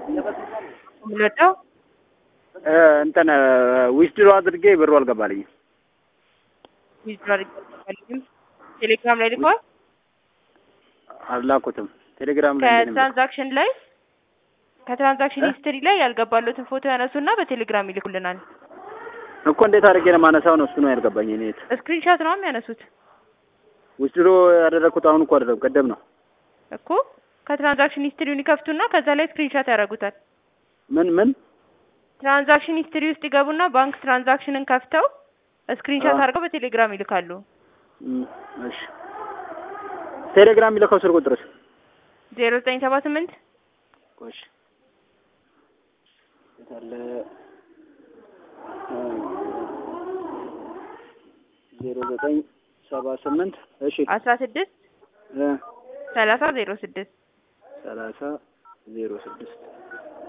የምንወደው እንትን ዊዝድሮ አድርጌ ብሩ አልገባልኝም። ዊዝድሮ አድርገን ቴሌግራም ላይ ልከዋል። አላኩትም። ቴሌግራም ላይ እንዴት ነው? ከትራንዛክሽን ላይ ከትራንዛክሽን ሂስትሪ ላይ ያልገባሉትን ፎቶ ያነሱና በቴሌግራም ይልኩልናል። እኮ እንዴት አድርጌ ነው ማነሳው? ነው እሱ ነው ያልገባኝ። እኔ የት ስክሪንሻት ነው የሚያነሱት ዊዝድሮ ያደረኩት አሁን እኮ አይደለም ቀደም ነው። እኮ ከትራንዛክሽን ሂስትሪውን ይከፍቱና ከዛ ላይ ስክሪንሻት ያደርጉታል። ምን ምን ትራንዛክሽን ሂስትሪ ውስጥ ይገቡና ባንክ ትራንዛክሽንን ከፍተው ስክሪንሻት አዎ። አድርገው በቴሌግራም ይልካሉ። እም፣ እሺ ቴሌግራም የሚልከው ስልክ ቁጥርስ? ዜሮ ዘጠኝ ሰባ ስምንት እሺ የት አለ? ዜሮ ዘጠኝ ሰባ ስምንት እሺ አስራ ስድስት እ ሰላሳ ዜሮ ስድስት ሰላሳ ዜሮ ስድስት